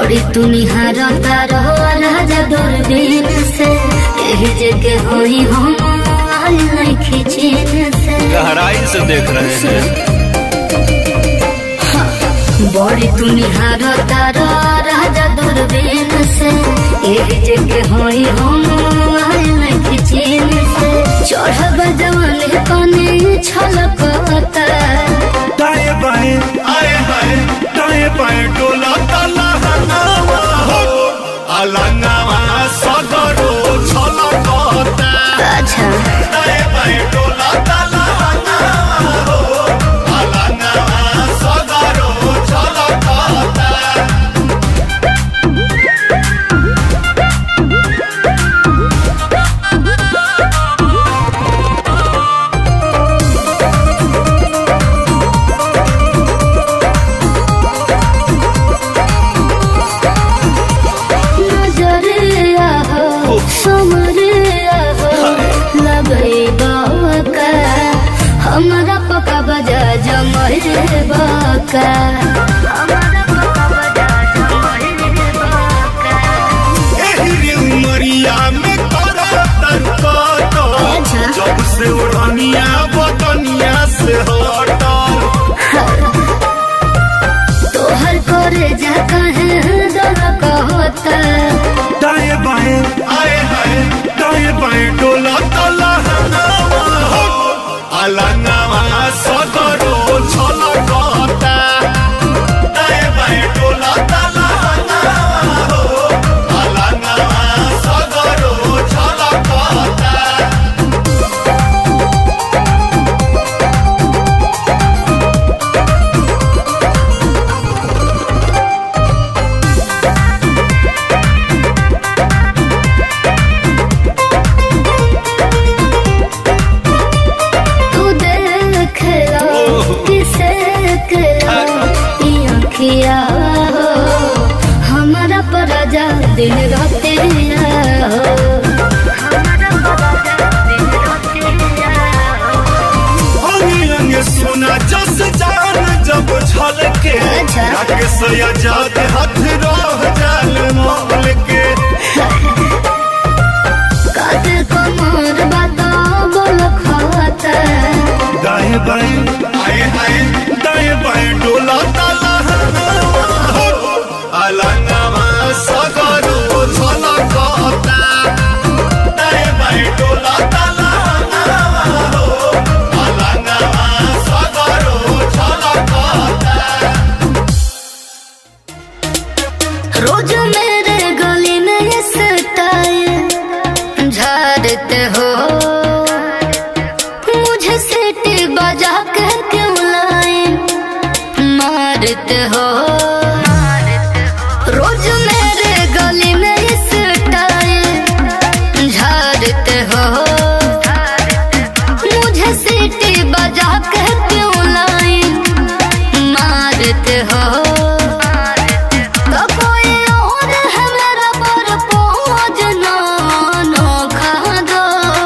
बड़ी तू निहारता रहो राजा दूरबीन से यही जगह होई हम आई नहीं चीन से गहराई से देख रहे हैं बड़ी तू निहारता रहो राजा दूरबीन से यही जगह होई हम आई नहीं चीन से चढ़ब जवानी कने छलकता दाएं बाएं आए हाय दाएं बाएं डोला ताला हनावा हो अलंगावा सगरो छलकता अच्छा दाएं बाएं डोला ताला हनावा हो अलंगावा सगरो छलकता नजरिया हो समरिया हो लगई बाका हमारा पका बजा जमरे बाका हमारा पका बजा जमरे बाका एही रे उमरिया में करा तनका अच्छा। जब से उड़निया बदनिया से हटल तोहर करे जा कहे दर कहता दाएं बाएं आए हाय दाएं बाएं डोला तला हनावा हो अलंगावा सगरो छलकता दाएं बाएं डोला तला हनावा हो अलंगावा सगरो छलकता तू देख लो किसे अखिया हो हमारा पराजा दिन राते हो हमारा पराजा दिन राते हो अंगे अंगे सुना जस जान जब छलके अच्छा। राके सया जात हाथ रह जाल मोल के काते कमर बाता बोल खाता दाएं बाएं आए हाय दाएं बाएं डोला ताला हो अलंगावा सगरो छलकता दाएं बाएं डोला ताला हो अलंगावा सगरो छलकता रोज मेरे गली में ये स्टाइल झाड़ते हो मुझे सीटी बजा के क्यों लाए मारते हो रोज मेरे गली में ये स्टाइल झाड़ते हो मुझे सीटी बजा के क्यों लाए मारते हो तो कोई और है मेरा पर पहुँच ना नोखा दो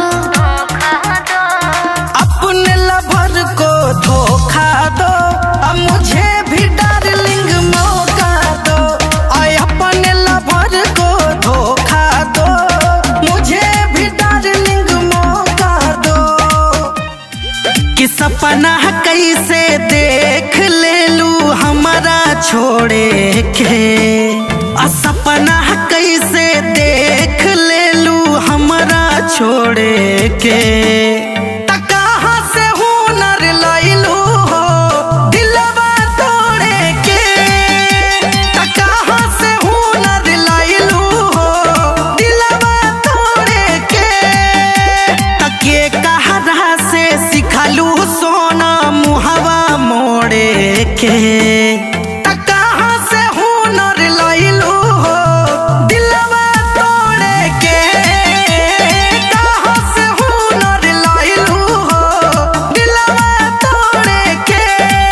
अपने लवर को धोखा दो अब मुझे भी डार्लिंग मौका दो और अपने लवर को धोखा दो मुझे भी डार्लिंग मौका दो कि सपना कैसे देख ले लू हमारा छोड़े के आ सपना कैसे देख ले लू हमारा छोड़े के त कहाँ से हुनर लैलू हो दिलवा तोड़े के त कहाँ से हुनर लैलू हो दिलवा तोड़े के तके कहरा से सिखलू सोना मुहवा मोड़े के त कहाँ से हुनर लैलू हो दिलवा तोड़े के कहाँ से हुनर लैलू हो दिलवा तोड़े के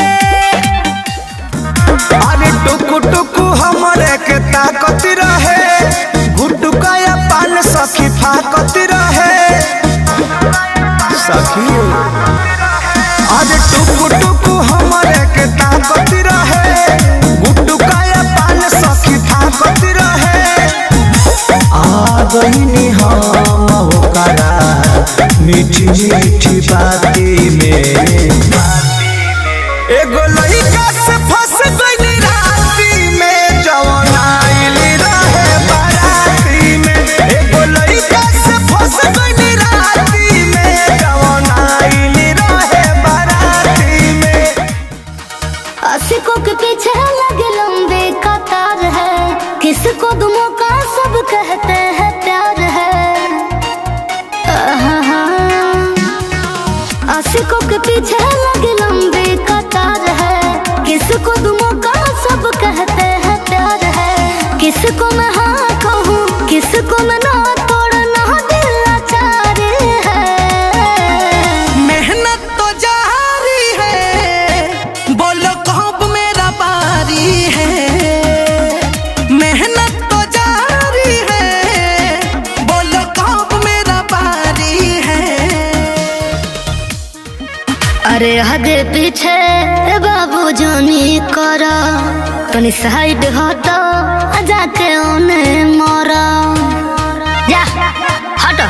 अरे टुकु टुकु हमरे के ताकत रहे गुटुका या पान सखी फाकत रहे सखी अरे टुकु टुकु हमरे के ताकत रहे गुटुका या पान सखी फाकत मुझको मैं ना तोड़ना दिल लाचार है मेहनत तो जारी है बोलो कब मेरा बारी है मेहनत तो जारी है बोलो कब मेरा बारी है अरे हदे पीछे बाबू जानी करा तनी साइड हटो आ जाके ओने मरा जा हटो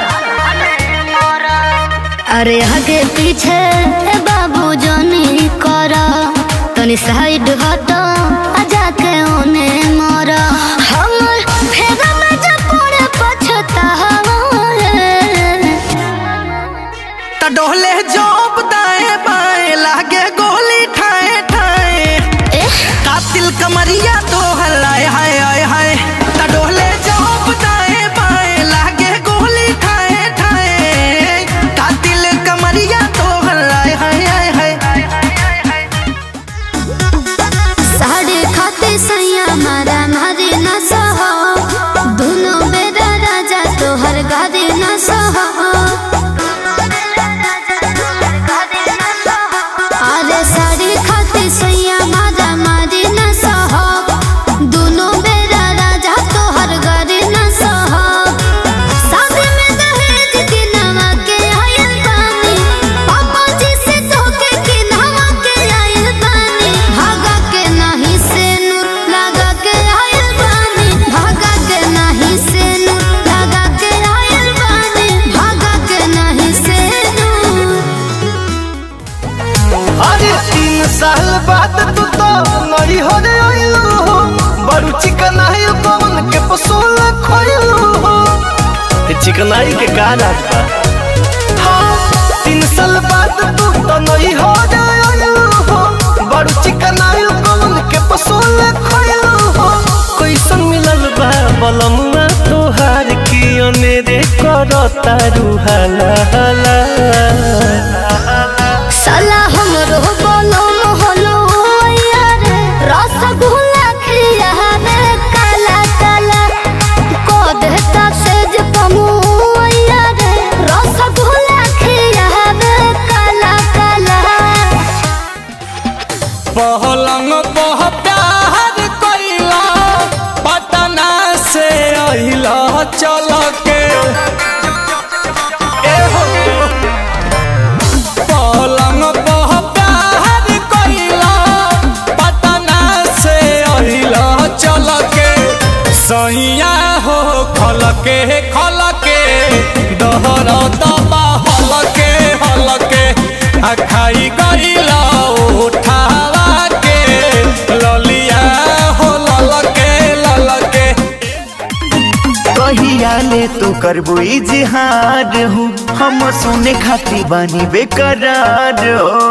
अरे हदे पीछे बाबू जानी करा तनी साइड हटो आ जाके ओने मरा हमर फेरा में जब पड़े पछतावा रे। त डोले जोब दाएं बाएं लागे गोली ठाए ठाए कातिल कमरिया तो हलाए हाय हाय हाय त डोले जोब दाएं बाएं लागे गोली ठाए ठाए कातिल कमरिया तो हलाए हाय हाय हाय साढ़े खाते सैया मारा मारे न सहो दोनों बेरा राजा तोहर गारे न सहो अरे साढ़े खाते सैया मारा मारे न सहो दोनों बेरा राजा तोहर गारे न सहो शादी में दहेज के नवा के आयल बानी पापा जी से धोखे के नवा के आयल बानी भागा के नाही से नूर लगा के आयल बानी भागा के नाही से नूर लगा के आयल बानी भागा के नाही से नूर अरे तीन साल बाद तू तो नई हो रे आइलू हो बड़ू चिकनाई कौन के पसूल खोइलू हो चिकनाई के का राज बा हाँ, तीन साल बाद तू तो नई हो रे आइलू हो बड़ू चिकनाई कौन के पसूल खोइलू हो कैसन मिलल बा बलमुआ तोहार की अनेरे करता रुहाला हाला साला हमरो बोलो मोहलो यार रसगुल्ला खिया में काला काला को देता सेज पमु यार रसगुल्ला खिया में काला काला पहलंग पह प्यार कइला पटना से अइला चल के ए हो। पलंग पह प्यार कइला पटना से अइला चल के सैया हो खल के खल के दहर दबा हल के हल के आ खाई गइला उठावा के ललिया हो लल के लल के कहिया ले तो करबो इजहार हूँ हम सुने खाती बानी बेकरार हो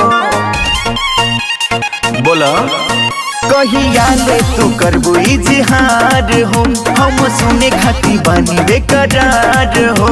बोला कहिया ले तो करबो इजहार हूँ हम सुने खाती बानी बेकरार हो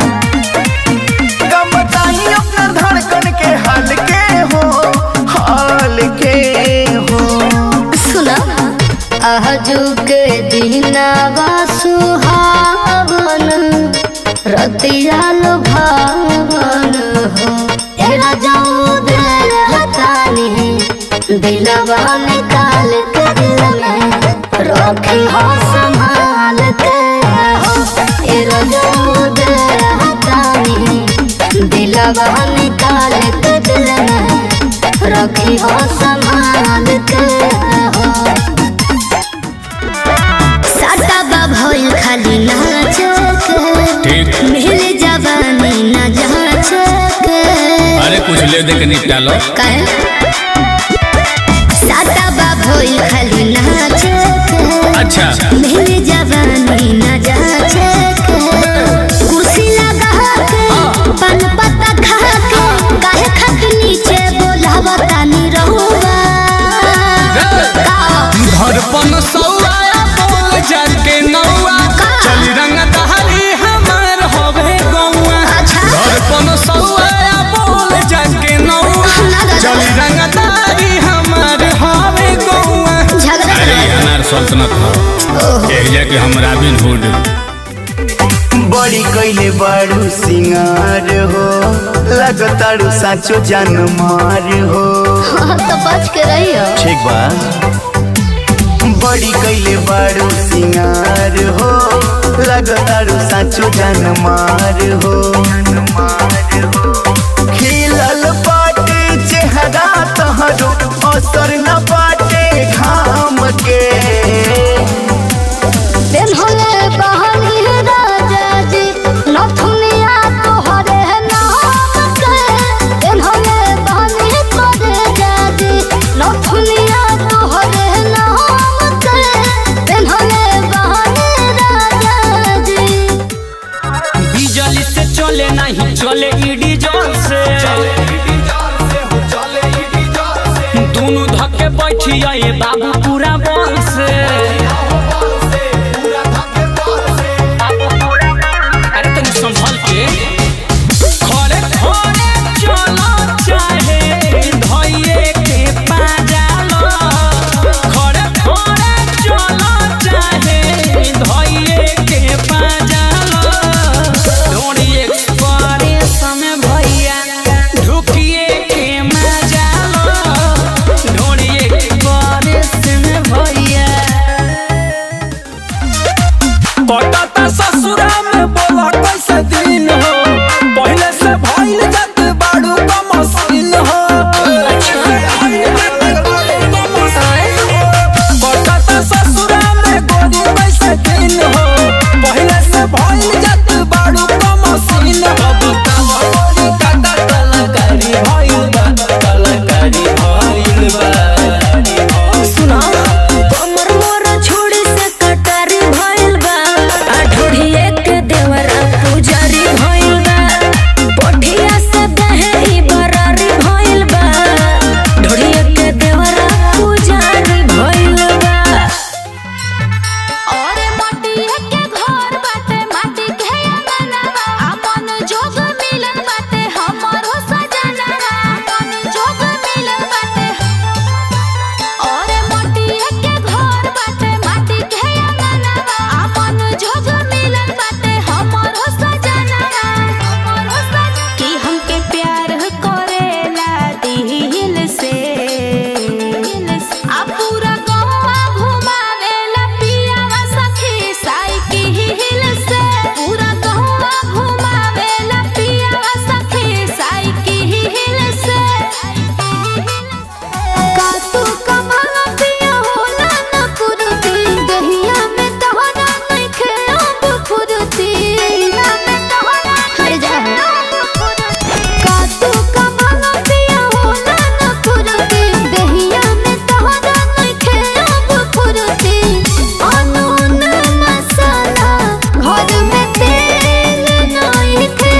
कम बताई अपना धड़कन के हाल के हो हाल के हो सुना आजू के दिनावा सुहावन रतिया लो भावन हो एरा जाऊ दिल हतानी दिलवा निकाल के दिल में रखी हो संभाल के हो एरा जाऊ दिल हतानी दिलवा निकाल के दिल में रखी हो संभाल के हो साटा बा भइल खाली नाच के मिल जवानी न जाच के अरे कुछ ले दे के निपटा लो काहे साटा बा भइल खाली नाच के अच्छा मिल जवानी न जाच के कुर्सी लगा के पान पत्ता खा के काहे खक नीचे बोलावता नी रहुआ धड़पन सौआ बोल जाके नौआ चल रंग दहरी हमार होवे गौआ अच्छा। धड़पन सौआ बोल जाके नौआ ना दादा। चल रंग दहरी हमार होवे गौआ झगड़ा अरे कर अनार सल्तनत हो एक जाके हम रॉबिन हुड बड़ी कैले बारू सिंगार हो लगतारू साचो जान मार हो हाँ तो बच के रहियो ठीक बा बड़ी कैले बारू सिंगार हो लगतारू साचो जान मार हो खिलल बाटे चेहरा तहरो असर न बाटे घाम के दिन होले बहानी राजा जी नथुनिया तोहरे नाम के दिन होले बहानी तोरे जाजी नथुनिया तोहरे नाम के दिन होले बहानी राजा जी बिजली से चले नहीं चले ईडी जोर से दोनों धक्के बैठिया ये बाबू पूरा बल से अरे तनी संभल के खड़े खड़े चलो चाहे धइये के पाजालो खड़े खड़े चलो चाहे धइये के पाजालो डोरी एक्सप्रेस में भैया ढुकिए के मजालो डोरी एक्सप्रेस में भैया पटाता ससुरा में बोला कैसे दिन हो पहले से भइल जात बाड़ू का मशीन हो पटाता ससुरा में गोरी कैसे दिन हो पहले से भइल जात बाड़ू का मशीन हो बताओ गोरी काटा कलाकारी भइल बा कलाकारी भइल बा सुना कमर मोर छोड़ी से कटारी भइल बा आ ढोढ़िए के देवरा पुजारी भइल बा पोठिया से दहे बरारी भइल बा ढोढ़िए के देवरा पुजारी भइल बा अरे मटिया के घर बाटे माटी के अंगनवा अपन जोग मिलन बाटे हमरो सजनवा अपन जोग मिलन बाटे अरे मटिया के घर बाटे माटी के अंगनवा अपन जोग मिलन बाटे हमरो सजनवा हमरो सजनवा कि हमके प्यार करेला दिल से आ पूरा गौवा घुमावेला पियावा सखी साइकिल से पूरा गौवा घुमावेला पियावा सखी साइकिल से का तू कमाला पिया होला न कुरुती दहिया में तोहरा नइखे अब फुरती में तोहरा हर जा का तू कमाला पिया होला न कुरुती दहिया में तोहरा नइखे अब फुरती अनून मसाला घर में तेल नइखे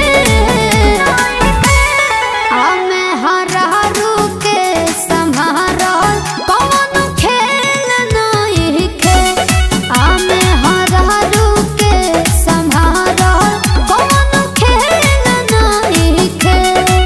हमे हरारू के संभारल कौन खेल नहीं खे हमे हरारू के संभारल कौन खेल नहीं खे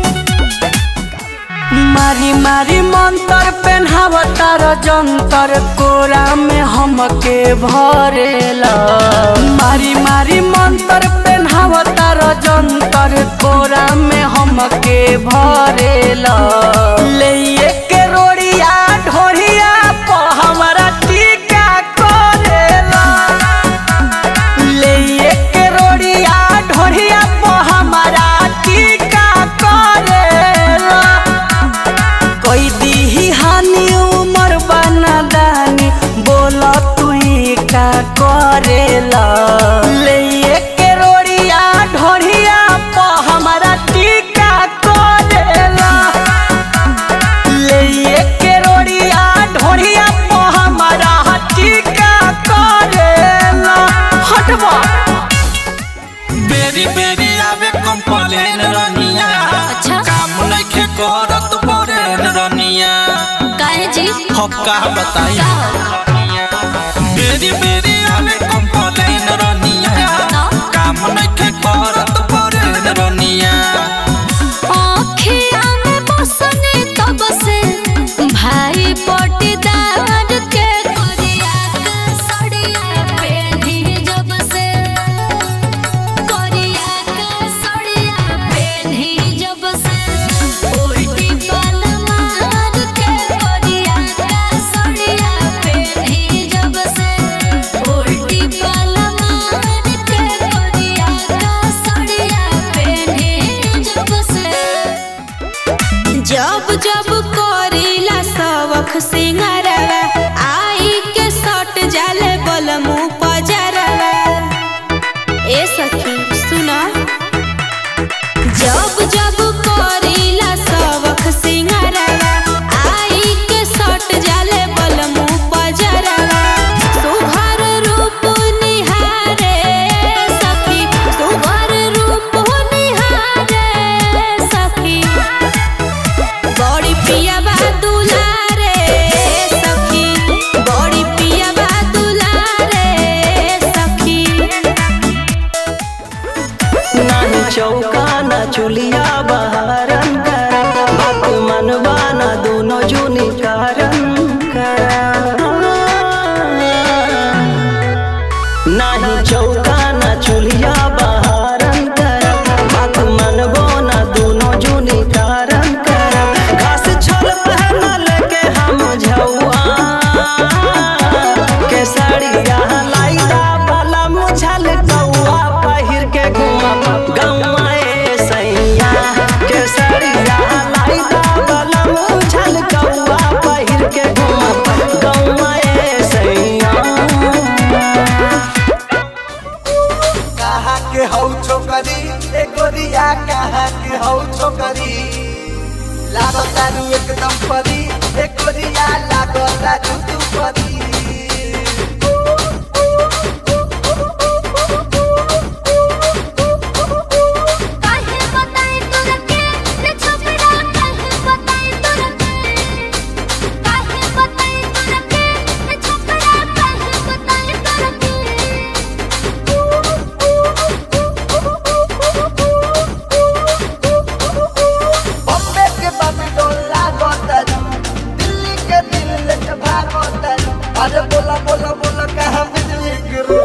मारी मारी मंतर पेन्हावतार जंतर कोरा में हमके भरेला मारी मारी मंतर पेन्हावतार जंतर कोरा में हमके भरेला ले के रोड़िया ढोरिया प हमरा टीका करेला ले के रोड़िया ढोरिया प हमरा टीका करेला कोई दीही हानि उमर बना दानी बोला तू का करेला ले के रोड़िया ढोरिया प हमरा टीका करेला ले के रोड़िया ढोरिया प हमरा टीका करेला हटवा बेरी बेरी आवे कंप्लेन रनिया अच्छा। काम नइखे करत परेन रनिया काहे जी हम का बताई बेरी बेरी आवे कंप्लेन रनिया काम नइखे करत परेन रनिया आँखिया में बसने तब से भाई पटीदार के करिया के सड़िया पेढ़ी जब से तारू एकदम परी एक कोरिया लागो तारू तू परी काहे बताई तोरा के रे छोकरा काहे बताई तोरा के काहे बताई तोरा के रे छोकरा काहे बताई तोरा बॉम्बे के बॉम्बे लागो तारू दिल्ली के दिल लेके भागो तारू अरे बोला बोला बोला कहाँ बिजली गिरो